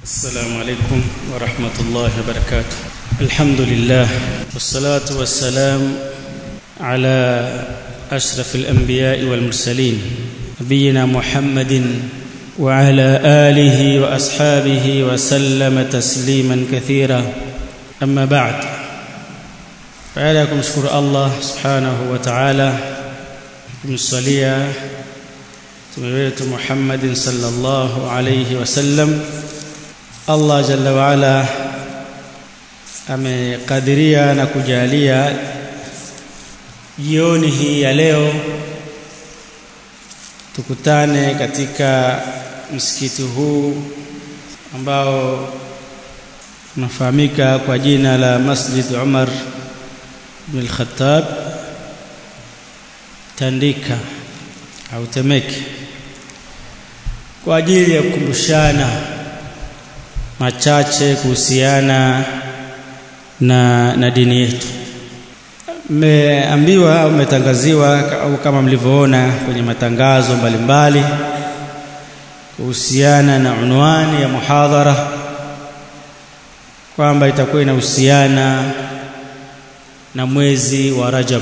السلام عليكم ورحمة الله وبركاته الحمد لله والصلاة والسلام على أشرف الأنبياء والمرسلين نبينا محمد وعلى آله وأصحابه وسلم تسليما كثيرا أما بعد فعليكم شكر الله سبحانه وتعالى kumsalia mtume wetu Muhammadin sallallahu alayhi wasallam Allah jalla waala amekadiria na kujalia jioni hii ya leo tukutane katika msikiti huu ambao unafahamika kwa jina la Masjid Umar bin al-Khattab Tandika au Temeke kwa ajili ya kukumbushana machache kuhusiana na, na dini yetu. Mmeambiwa au mmetangaziwa au kama mlivyoona kwenye matangazo mbalimbali kuhusiana na unwani ya muhadhara kwamba itakuwa inahusiana na mwezi wa Rajab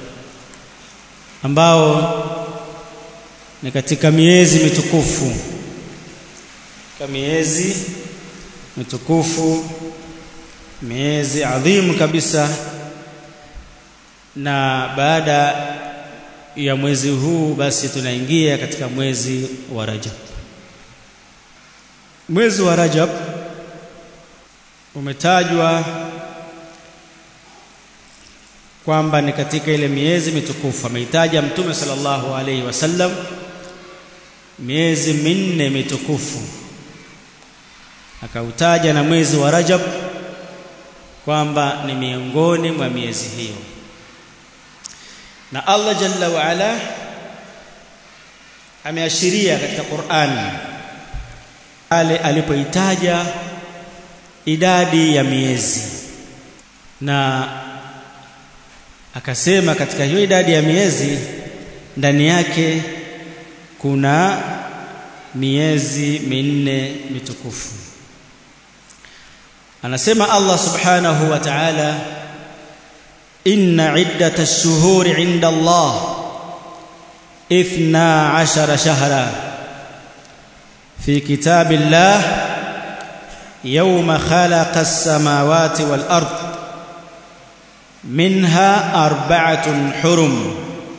ambao ni katika miezi mitukufu katika miezi mitukufu miezi adhimu kabisa na baada ya mwezi huu basi tunaingia katika mwezi wa Rajab mwezi wa Rajab umetajwa kwamba ni katika ile miezi mitukufu ameitaja mtume sallallahu alaihi wasallam miezi minne mitukufu akautaja na mwezi wa Rajab kwamba ni miongoni mwa miezi hiyo na Allah jalla wa ala ameashiria katika Qur'an ale alipoitaja idadi ya miezi na akasema katika hiyo idadi ya miezi ndani yake kuna miezi minne mitukufu anasema Allah subhanahu wa ta'ala inna iddata ash-shuhuri 'inda Allah 12 shahra fi kitabillah yawma khalaqa as-samawati wal ard منها أربعة حرم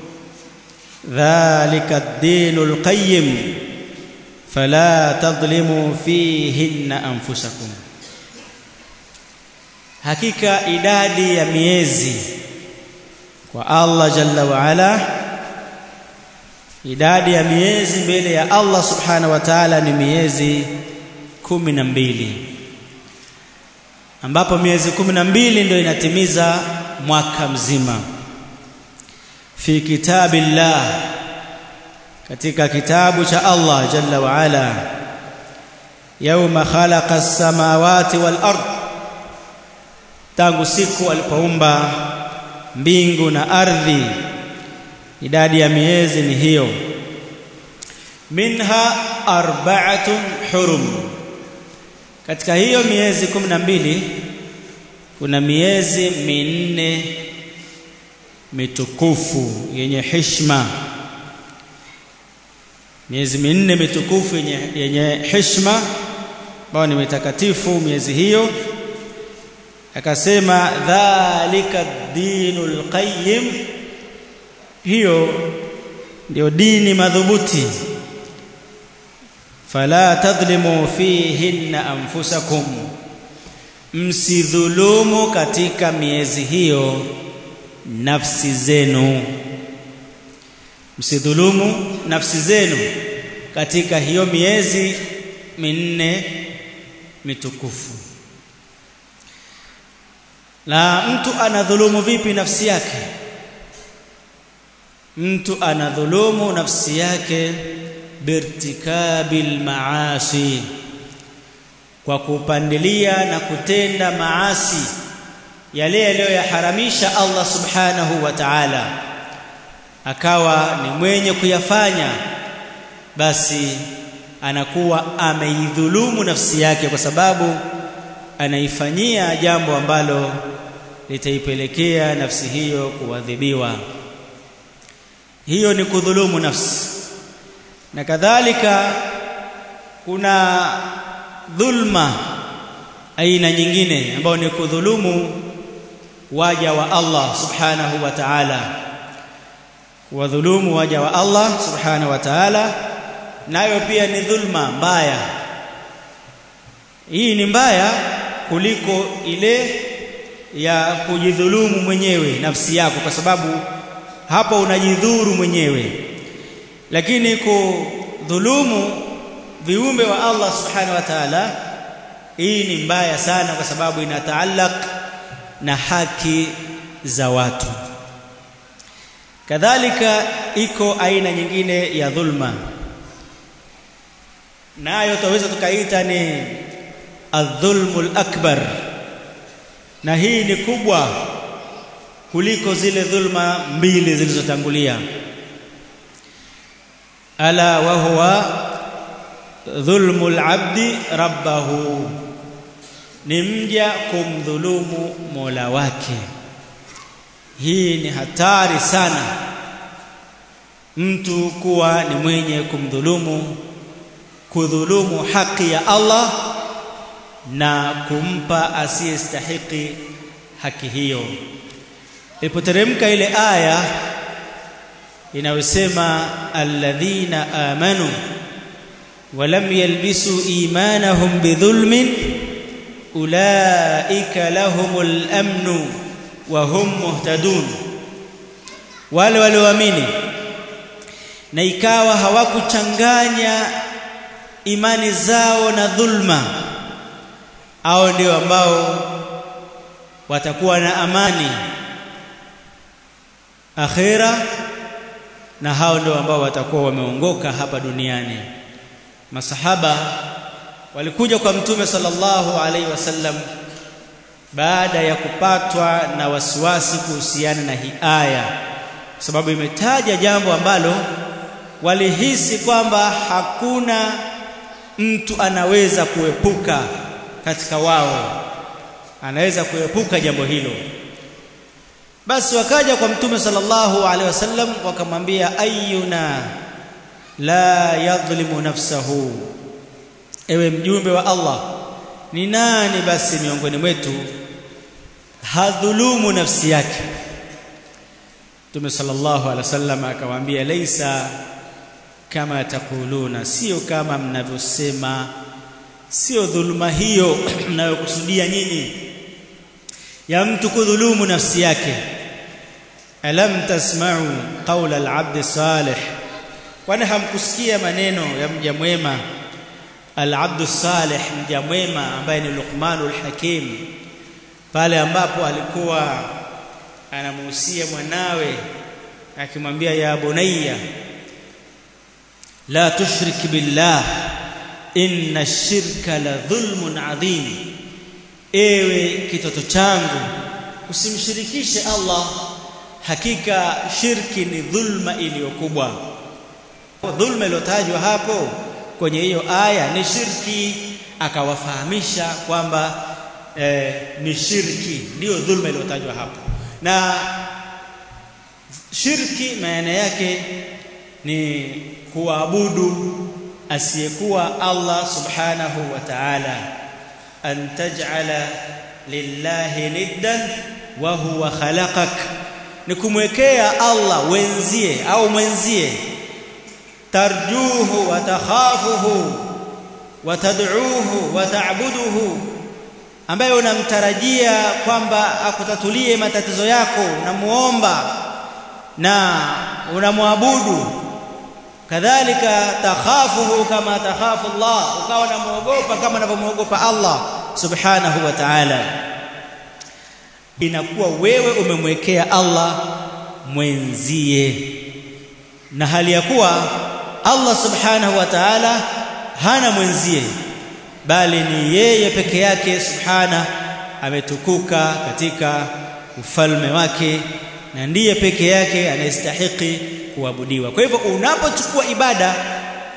ذلك الدين القيم فلا تظلموا فيهن أنفسكم hakika idadi ya miezi kwa Allah jalla wa ala idadi ya miezi mbele ya Allah subhanahu wa ta'ala ni miezi kumi na mbili ambapo miezi kumi na mbili ndio inatimiza mwaka mzima fi kitabillah katika kitabu cha Allah jalla wa ala yauma khalaqa as-samawati wal ard tangu siku alipoumba mbingu na ardhi idadi ya miezi ni hiyo minha arba'atun hurum katika hiyo miezi kumi na mbili kuna miezi minne mitukufu yenye heshima miezi minne mitukufu yenye, yenye heshima ambayo ni mitakatifu miezi hiyo akasema dhalika dinul qayyim hiyo ndio dini madhubuti fala tadhlimu fihinna anfusakum msidhulumu katika miezi hiyo nafsi zenu msidhulumu nafsi zenu katika hiyo miezi minne mitukufu na mtu anadhulumu vipi nafsi yake mtu anadhulumu nafsi yake birtikabil maasi kwa kupandilia na kutenda maasi yale yaliyoyaharamisha Allah subhanahu wa ta'ala akawa ni mwenye kuyafanya basi anakuwa ameidhulumu nafsi yake kwa sababu anaifanyia jambo ambalo litaipelekea nafsi hiyo kuadhibiwa hiyo ni kudhulumu nafsi na kadhalika kuna dhulma aina nyingine ambayo ni kudhulumu waja wa Allah subhanahu wa ta'ala wadhulumu waja wa Allah subhanahu wa ta'ala nayo pia ni dhulma mbaya hii ni mbaya kuliko ile ya kujidhulumu mwenyewe nafsi yako kwa sababu hapo unajidhuru mwenyewe lakini kudhulumu viumbe wa Allah subhanahu wa ta'ala hii ni mbaya sana kwa sababu inataallaq na haki za watu kadhalika iko aina nyingine ya dhulma nayo tutaweza tukaita ni adh-dhulmul akbar na hii ni kubwa kuliko zile dhulma mbili zilizotangulia ala wa huwa dhulmul abdi rabbahu ni mja kumdhulumu Mola wake hii ni hatari sana mtu kuwa ni mwenye kumdhulumu kudhulumu haki ya Allah na kumpa asiyestahiki haki hiyo ilipoteremka ile aya inayosema alladhina amanu walam yalbisu imanahum bidhulmin ulaika lahumul amnu wa hum muhtadun wale walioamini na ikawa hawakuchanganya imani zao na dhulma au ndio ambao watakuwa na amani akhira na hao ndio ambao watakuwa wameongoka hapa duniani masahaba walikuja kwa mtume sallallahu alaihi wasallam baada ya kupatwa na wasiwasi kuhusiana na hii aya kwa sababu imetaja jambo ambalo walihisi kwamba hakuna mtu anaweza kuepuka katika wao anaweza kuepuka jambo hilo basi wakaja kwa mtume sallallahu alaihi wasallam wakamwambia ayyuna la yadhlimu nafsahu ewe mjumbe wa Allah ni nani basi miongoni mwetu hadhulumu nafsi yake Mtume sallallahu alaihi wasallam akawaambia laisa kama takuluna sio kama mnavyosema sio dhuluma hiyo mnayokusudia nyinyi ya mtu kudhulumu nafsi yake alam tasma'u qawla al-'abd salih kwani hamkusikia maneno ya mja mwema al-'abd salih mja mwema ambaye ni Luqmanul Hakim pale ambapo alikuwa anamuhusia mwanawe akimwambia ya bunayya la tushrik billah inna shirka la dhulmun adhim ewe kitoto changu usimshirikishe Allah hakika shirki ni dhulma iliyokubwa dhulma iliyotajwa hapo kwenye hiyo aya ni shirki akawafahamisha kwamba eh, ni shirki ndiyo dhulma iliyotajwa hapo na shirki maana yake ni kuabudu asiyekuwa Allah subhanahu wa ta'ala an taj'ala lillahi niddan wa huwa khalaqak ni kumwekea Allah wenzie au mwenzie tarjuhu wa takhafuhu wa tad'uuhu wa ta'buduhu ambaye unamtarajia kwamba akutatulie matatizo yako unamuomba na unamwabudu kadhalika takhafuhu kama takhafu Allah ukawa unamuogopa kama unavyomuogopa Allah subhanahu wa ta'ala inakuwa wewe umemwekea Allah mwenzie na hali ya kuwa Allah subhanahu wa ta'ala hana mwenzie bali ni yeye peke yake subhana ametukuka katika ufalme wake na ndiye peke yake anayestahiki kuabudiwa kwa hivyo unapochukua ibada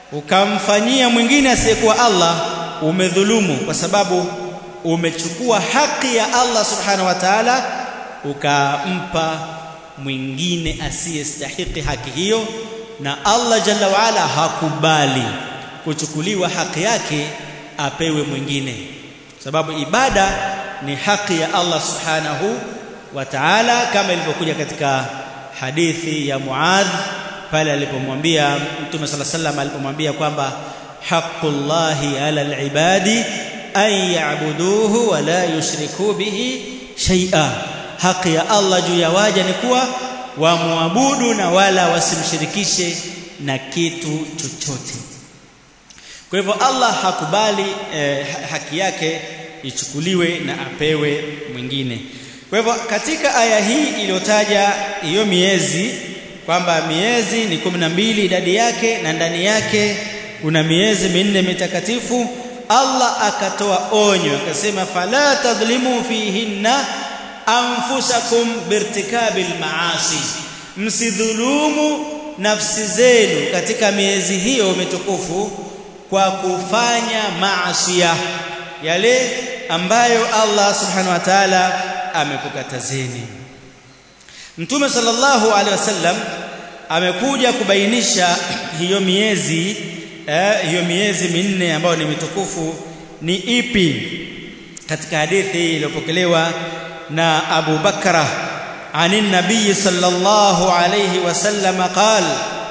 ukamfanyia mwingine asiyekuwa Allah umedhulumu kwa sababu umechukua haki ya Allah subhanahu wa ta'ala ukampa mwingine asiyestahiki haki hiyo na Allah jalla waala hakubali kuchukuliwa haki yake apewe mwingine sababu ibada ni haki ya Allah subhanahu wa ta'ala kama ilivyokuja katika hadithi ya Muadh pale alipomwambia Mtume صلى الله عليه وسلم alipomwambia kwamba haqqullahi ala alibadi an ya'buduhu wa la yushriku bihi shay'a haki ya Allah juu ya waja ni kuwa wamwabudu na wala wasimshirikishe na kitu chochote kwa hivyo Allah hakubali eh, haki yake ichukuliwe na apewe mwingine kwa hivyo katika aya hii iliyotaja hiyo miezi kwamba miezi ni kumi na mbili idadi yake na ndani yake kuna miezi minne mitakatifu Allah akatoa onyo akasema fala tadhlimu fihinna anfusakum birtikabil maasi msidhulumu nafsi zenu katika miezi hiyo mitukufu kwa kufanya maasiya yale ambayo Allah subhanahu wa ta'ala amekukatazeni Mtume sallallahu alaihi wasallam amekuja kubainisha hiyo miezi eh, hiyo miezi minne ambayo ni mitukufu ni ipi katika hadithi iliyopokelewa na Abu Bakra عن النبي صلى الله عليه وسلم قال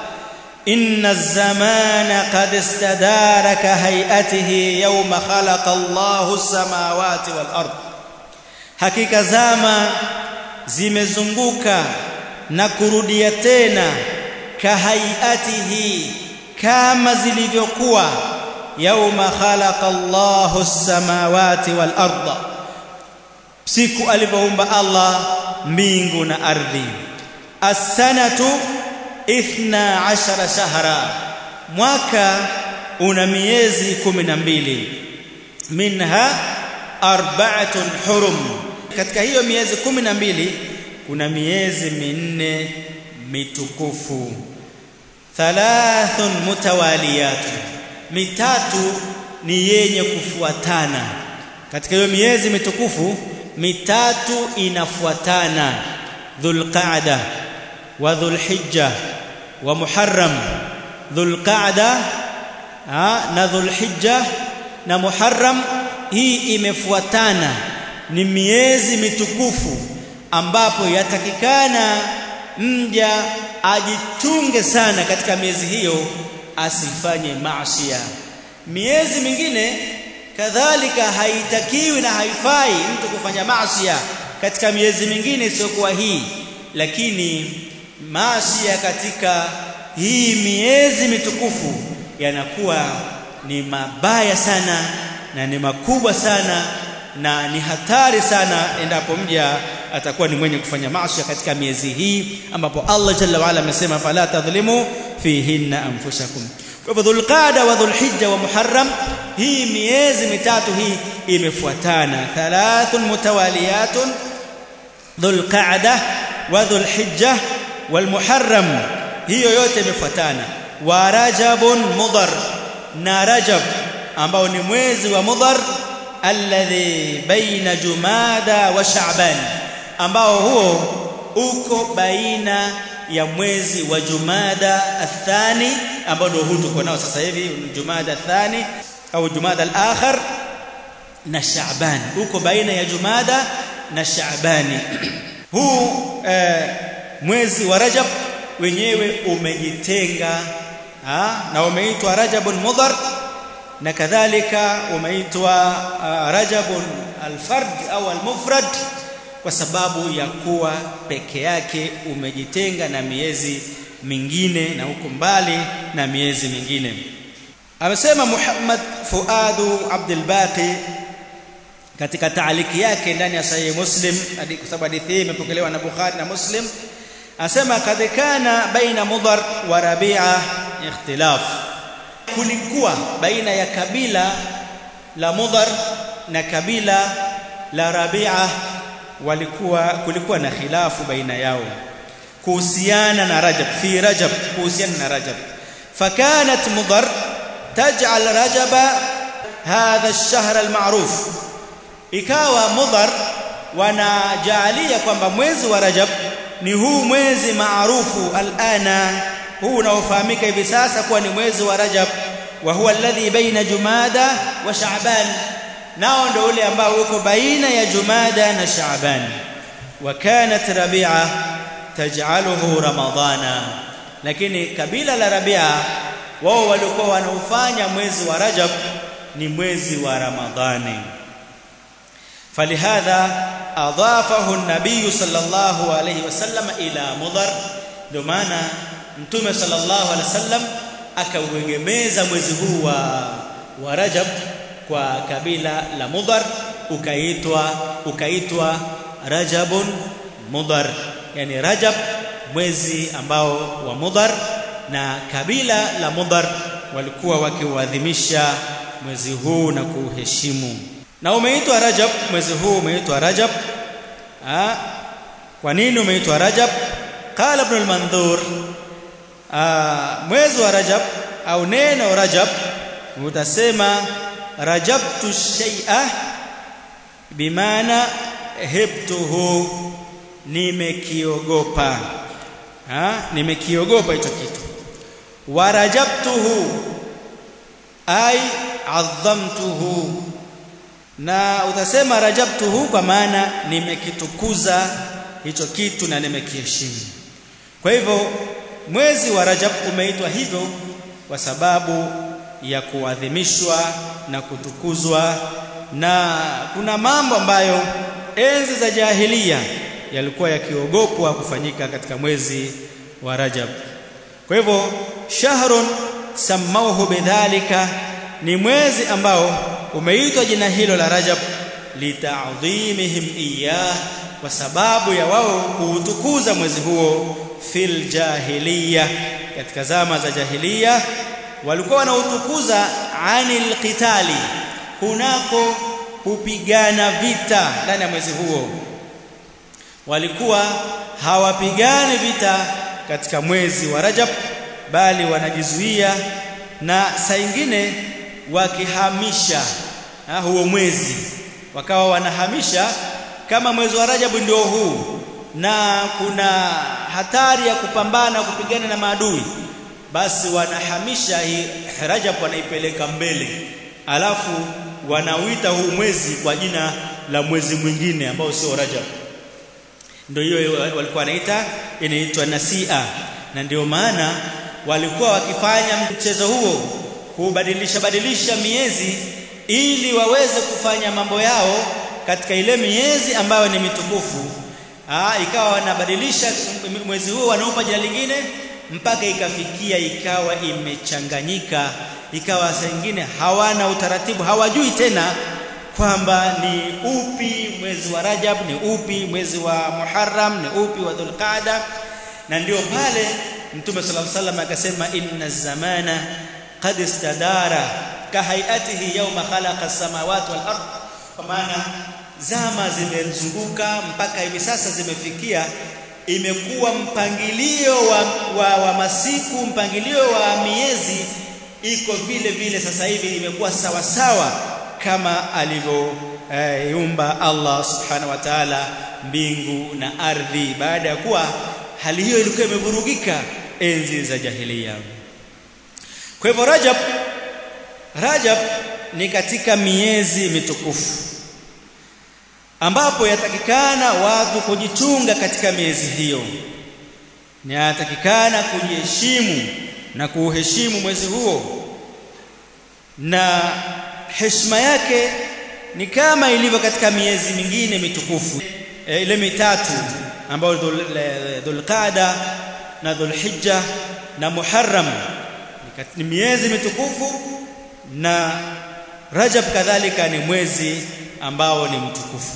إن الزمان قد استدار كهيئته يوم خلق الله السماوات والأرض hakika zama zimezunguka na kurudia tena kahaiatihi kama zilivyokuwa yauma khalaqa Allahu as-samawati wal arda siku alivyoumba Allah mbingu na ardhi as-sanatu 12 shahra mwaka una miezi 12 minha arba'atun hurum katika hiyo miezi kumi na mbili kuna miezi minne mitukufu thalathun mutawaliyatun mitatu ni yenye kufuatana katika hiyo miezi mitukufu mitatu inafuatana dhulqa'da wa dhulhijja wa muharram dhulqa'da na dhulhijja na muharram hii imefuatana ni miezi mitukufu ambapo yatakikana mja ajichunge sana katika miezi hiyo asifanye maasiya miezi mingine kadhalika haitakiwi na haifai mtu kufanya maasiya katika miezi mingine isiyokuwa hii lakini maasiya katika hii miezi mitukufu yanakuwa ni mabaya sana na ni makubwa sana na ni hatari sana endapo mja atakuwa ni mwenye kufanya maasi katika miezi hii ambapo Allah jalla waala amesema fala tadhlimu fihinna anfusakum kwa hivyo dhulqada wa dhulhijja wa muharram hii miezi mitatu hii imefuatana thalathun mutawaliyatun dhulqada wa dhulhijja wal muharram hiyo yote imefuatana wa rajabun mudhar na rajab ambao ni mwezi wa mudhar alladhi baina jumada wa sha'ban ambao huo uko baina ya mwezi wa jumada athani ambao ndio huu tuko nao sasa hivi jumada athani au jumada al-akhir na sha'ban uko baina ya jumada na sha'bani huu eh, mwezi wa rajab wenyewe umejitenga na umeitwa rajabun mudhar na kadhalika umeitwa uh, rajabun alfard au almufrad kwa sababu ya kuwa peke yake umejitenga na miezi mingine na huko mbali na miezi mingine amesema Muhammad Fuadu Abdul Baqi katika taaliki yake ndani ya Sahih Muslim kwa sababu hadithi hii imepokelewa na Bukhari na Muslim asema kad kana baina Mudhar wa Rabi'a ikhtilaf kulikuwa baina ya kabila la Mudhar na kabila la Rabi'a walikuwa kulikuwa na khilafu baina yao kuhusiana na Rajab fi Rajab kuhusiana na Rajab fakanat Mudhar taj'al rajaba hadha ash-shahr al-ma'ruf ikawa mudhar wanajaalia kwamba mwezi wa rajab ni huu mwezi maarufu alana huu unaofahamika hivi sasa kuwa ni mwezi wa rajab wa huwa alladhi baina jumada wa sha'ban nao ndio ule ambao uko baina ya jumada na sha'ban wa kanat rabi'a taj'aluhu ramadana lakini kabila la rabi'a wao walikuwa wanaufanya mwezi wa rajab ni mwezi wa ramadhani فلهذا اضافه النبي صلى الله عليه وسلم الى مضر ndio maana mtume sallallahu alaihi wasallam akauegemeza mwezi huu wa wa Rajab kwa kabila la Mudhar ukaitwa ukaitwa Rajabun Mudhar yani Rajab mwezi ambao wa Mudhar na kabila la Mudhar walikuwa wakiuadhimisha mwezi huu na kuuheshimu na umeitwa Rajab mwezi huu umeitwa Rajab ah kwa nini umeitwa Rajab qala ibn al-Mandhur mwezi wa Rajab au neno Rajab utasema rajabtu shay'a bimaana hebtuhu nimekiogopa ah nimekiogopa hicho kitu wa rajabtuhu ay adhamtuhu na utasema rajabtuhu kwa maana nimekitukuza hicho kitu na nimekiheshimu kwa hivyo mwezi wa Rajab umeitwa hivyo kwa sababu ya kuadhimishwa na kutukuzwa na kuna mambo ambayo enzi za jahilia yalikuwa yakiogopwa kufanyika katika mwezi wa Rajab kwa hivyo shahrun samauhu bidhalika ni mwezi ambao umeitwa jina hilo la Rajab lita'dhimihim iyah kwa sababu ya wao kuutukuza mwezi huo fil jahiliya katika zama za jahiliya walikuwa wanautukuza anil qitali kunako kupigana vita ndani ya mwezi huo walikuwa hawapigani vita katika mwezi wa Rajab bali wanajizuia na saa nyingine wakihamisha ha, huo mwezi wakawa wanahamisha kama mwezi wa Rajab ndio huu na kuna hatari ya kupambana kupigana na maadui basi wanahamisha hii Rajab wanaipeleka mbele alafu wanauita huu mwezi kwa jina la mwezi mwingine ambao sio Rajab ndio hiyo walikuwa wanaita inaitwa nasia na ndio maana walikuwa wakifanya mchezo huo kubadilisha badilisha miezi ili waweze kufanya mambo yao katika ile miezi ambayo ni mitukufu Aa, ikawa wanabadilisha mwezi huo wanaupa jina lingine mpaka ikafikia ikawa imechanganyika ikawa saa nyingine hawana utaratibu hawajui tena kwamba ni upi mwezi wa Rajab ni upi mwezi wa Muharram ni upi wa Dhulqaada na ndio pale Mtume صلى الله عليه وسلم akasema inna zamana qad istadara kahayatihi yawma khalaqa as-samawati wal ard kwa maana zama zimezunguka mpaka hivi sasa zimefikia imekuwa mpangilio wa, wa, wa masiku mpangilio wa miezi iko vile vile sasa hivi imekuwa sawa sawa kama alivyoumba eh, Allah subhanahu wa ta'ala mbingu na ardhi baada ya kuwa hali hiyo ilikuwa imevurugika enzi za jahiliya kwa hivyo Rajab Rajab ni katika miezi mitukufu ambapo yatakikana watu kujichunga katika miezi hiyo ni yatakikana kujiheshimu na kuuheshimu mwezi huo na heshima yake ni kama ilivyo katika miezi mingine mitukufu e, ile mitatu ambayo Dhulqaada na Dhulhijja na Muharram ni miezi mitukufu na Rajab kadhalika ni mwezi ambao ni mtukufu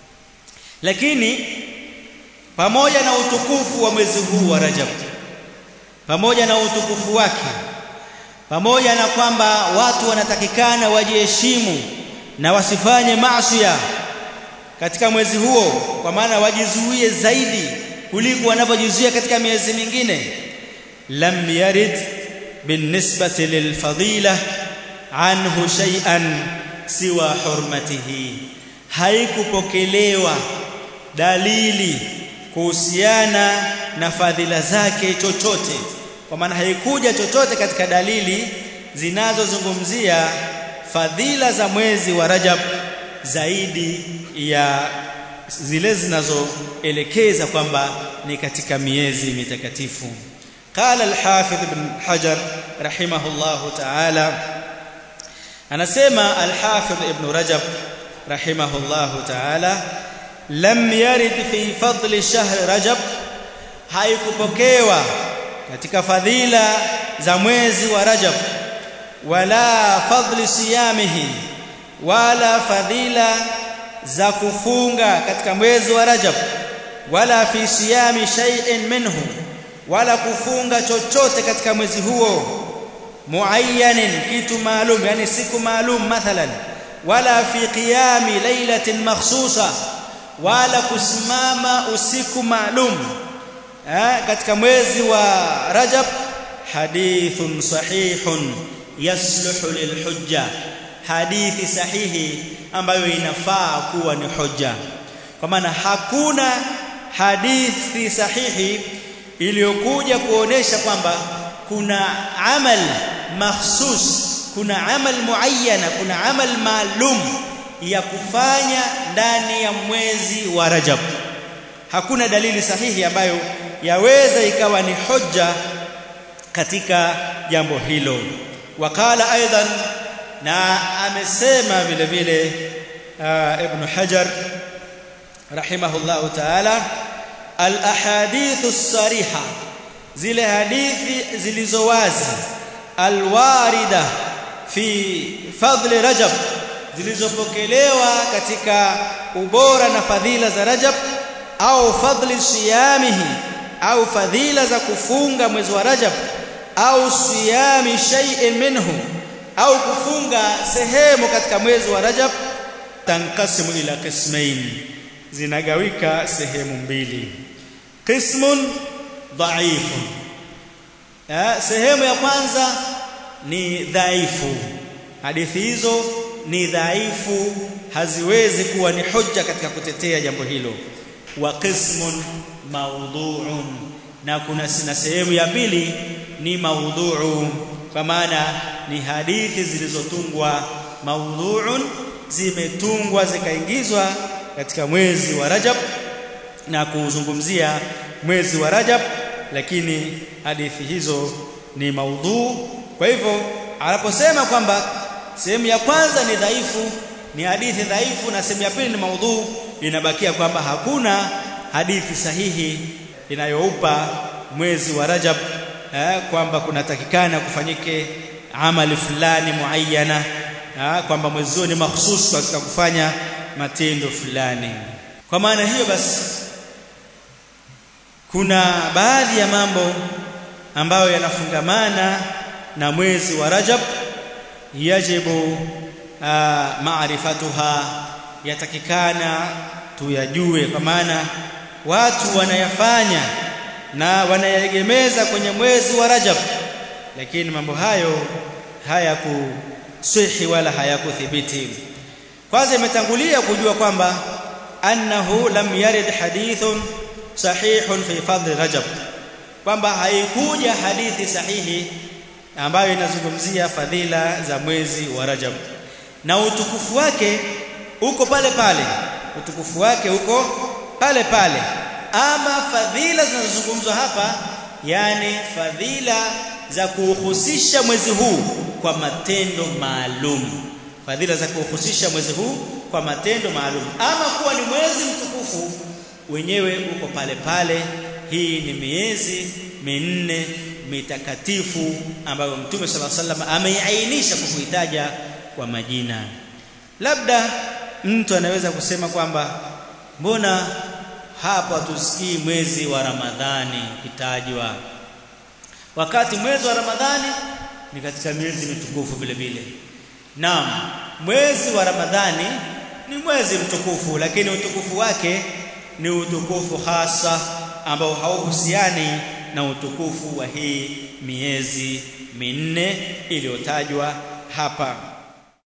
lakini pamoja na utukufu wa mwezi huu wa Rajab pamoja na utukufu wake pamoja na kwamba watu wanatakikana wajiheshimu na wasifanye maasi katika mwezi huo kwa maana wajizuie zaidi kuliko wanavyojizuia katika miezi mingine lam yarid binisbati lilfadila anhu shay'an siwa hurmatihi haikupokelewa dalili kuhusiana na fadhila zake chochote kwa maana haikuja chochote katika dalili zinazozungumzia fadhila za mwezi wa Rajab zaidi ya zile zinazoelekeza kwamba ni katika miezi mitakatifu قال الحافظ ابن حجر رحمه الله تعالى anasema al-Hafidh Ibn Rajab rahimahullah ta'ala lam yarid fi fadli shahr Rajab haikupokewa katika fadhila za mwezi wa Rajab wala fadli siyamihi wala fadhila za kufunga katika mwezi wa Rajab wala fi siyami shay'in minhu wala kufunga chochote katika mwezi huo muayyanin kitu maalum yani siku maalum mathalan wala fi qiyami lailatin makhsusa wala kusimama usiku maalum eh, katika mwezi wa Rajab hadithun sahihun yasluhu lilhujja hadithi sahihi ambayo inafaa kuwa ni hoja kwa maana hakuna hadithi sahihi iliyokuja kuonesha kwamba kuna amal makhsus kuna amal muayyana kuna amal maalum ya kufanya ndani ya mwezi wa Rajab hakuna dalili sahihi ambayo yaweza ikawa ni hoja katika jambo hilo wakala aidan na amesema vile vile uh, ibn Hajar rahimahullahu ta'ala al ahadithu sariha zile hadithi zilizo wazi alwarida fi fadli rajab zilizopokelewa katika ubora na fadhila za rajab au fadli siyamihi au fadhila za kufunga mwezi wa rajab au siyami shay'in minhu au kufunga sehemu katika mwezi wa rajab tankasimu ila qismain zinagawika sehemu mbili qismun dhaifu sehemu ya kwanza ni dhaifu hadithi hizo ni dhaifu haziwezi kuwa ni hoja katika kutetea jambo hilo wa qismun mawdhu'un na kuna na sehemu ya pili ni maudhu'u kwa maana ni hadithi zilizotungwa maudhu'un zimetungwa zikaingizwa katika mwezi wa Rajab na kuzungumzia mwezi wa Rajab lakini hadithi hizo ni maudhu kwa hivyo anaposema kwamba sehemu ya kwanza ni dhaifu ni hadithi dhaifu na sehemu ya pili ni maudhu inabakia kwamba hakuna hadithi sahihi inayoupa mwezi wa Rajab eh, kwamba kunatakikana kufanyike amali fulani muayyana eh, kwamba mwezi huo ni mahsusi katika kufanya matendo fulani kwa maana hiyo basi kuna baadhi ya mambo ambayo yanafungamana na mwezi wa Rajab yajibu maarifatuha yatakikana tuyajue kwa maana watu wanayafanya na wanayegemeza kwenye mwezi wa Rajab lakini mambo hayo hayakusihi wala hayakuthibiti kwanza imetangulia kujua kwamba annahu lam yarid hadithun sahihun fi fadli rajab kwamba haikuja hadithi sahihi ambayo inazungumzia fadhila za mwezi wa rajab na utukufu wake uko pale pale utukufu wake uko pale pale ama fadhila zinazozungumzwa hapa yani fadhila za kuhusisha mwezi huu kwa matendo maalum fadhila za kuhusisha mwezi huu kwa matendo maalum ama kuwa ni mwezi mtukufu wenyewe uko pale pale hii ni miezi minne mitakatifu ambayo mtume sala sallam ameiainisha kwa kuitaja kwa majina labda mtu anaweza kusema kwamba mbona hapa tusikii mwezi wa Ramadhani kitajwa wakati mwezi wa Ramadhani ni katika miezi mitukufu vile vile naam mwezi wa Ramadhani ni mwezi mtukufu lakini utukufu wake ni utukufu hasa ambao hauhusiani na utukufu wa hii miezi minne iliyotajwa hapa